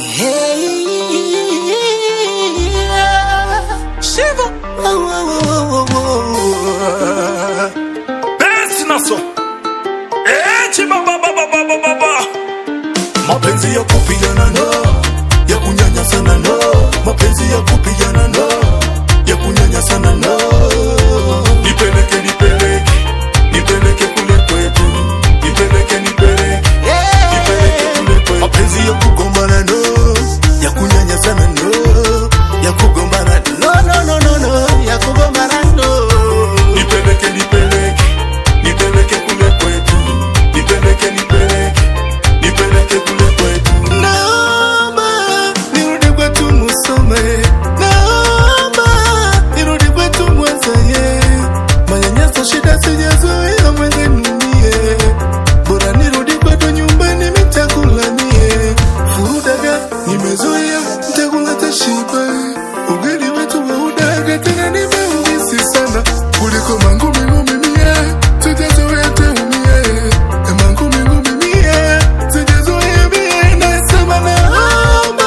Hey, Shiva. Oh, oh, oh, oh, oh. Besi naso Echi baba baba baba baba Mapenzi ya kupigana no Ya kunyanyasana no Mapenzi ya kupigana no Ya kunyanyasana no Nipeleke nipeleke Nipeleke kule kwetu Nipeleke nipeleke Nipeleke kule kwetu Mapenzi ya kugombana no Ya kunyanyasana no Ya kugombana no no no no no Ya kugombana no Nipeleke nipeleke Nipeleke kule kwetu Nipeleke nipeleke Nipeleke kule kwetu Naomba nirudi kwetu musome Naomba nirudi kwetu mwanzaye Manyanyaso shida sijazoea mwenzenu mie Bora nirudi kwetu nyumbani mitakula mie Furudaga nimezoea mtakula tashiba Ugali wetu wa udaga tena nimeumisi sana Kuliko mangumi ngumi mie Sijazoea teumie Mangumi ngumi mie Sijazoea mie Nasema naomba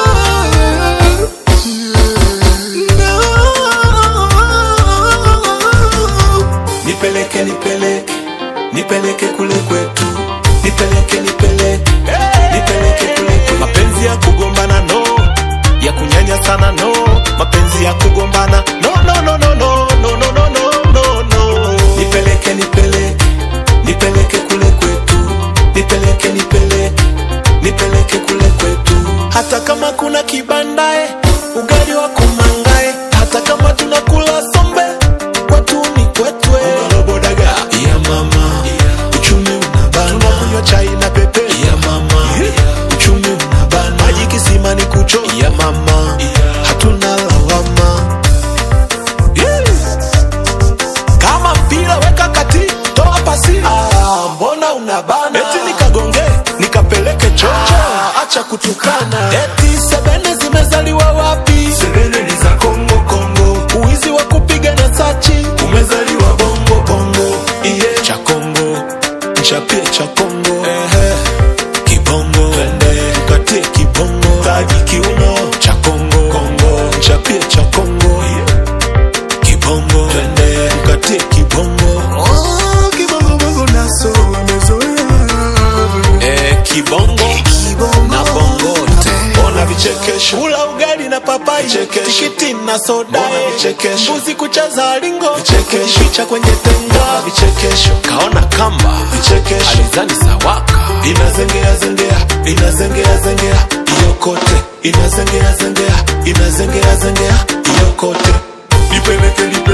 Nipeleke nipeleke Nipeleke kule kwetu Nipeleke nipeleke Nipeleke kule kwetu mapenzi ya kugombana no ya kunyanya sana no mapenzi ya kugombana no no no no no no no no no no no Nipeleke nipeleke Nipeleke kule kwetu Nipeleke nipeleke Nipeleke kule kwetu hata kama kuna kibandae ugali wa kumangae hata kama tunakula sombe kwetu ni kwetwe Robodaga ya mama Uchumi unabana tunakunywa chai na pepe ya mama Uchumi unabana maji kisima ni kucho ya mama hatuna lawama kama mpira weka kati toa pasi ah, mbona unabana eti nikagonge nikapeleke chocho ah, acha kutukana eti sebene zimezaliwa wapi Sebele ni za Kongo Kongo uwizi wa kupiga na sachi Umezaliwa bongo bongo iye cha Kongo chapie cha Kongo ehe kibongo twende katie kibongo taji kiuno cha Kongo Kongo chapie cha Kongo kibongo twende katie kibongo Oh, kibongo bongo naso wamezoea eh kibongo Kibongo na bongote ona vichekesho kula ugali na papai Vichekesho. tikiti na soda Mbona vichekesho. mbuzi kucheza lingo Vichekesho. picha kwenye tenga Vichekesho kaona kamba Vichekesho. alizani sawaka Inazengea zengea Inazengea zengea Iyo kote Inazengea zengea Inazengea zengea Iyo kote Nipeleke nipeleke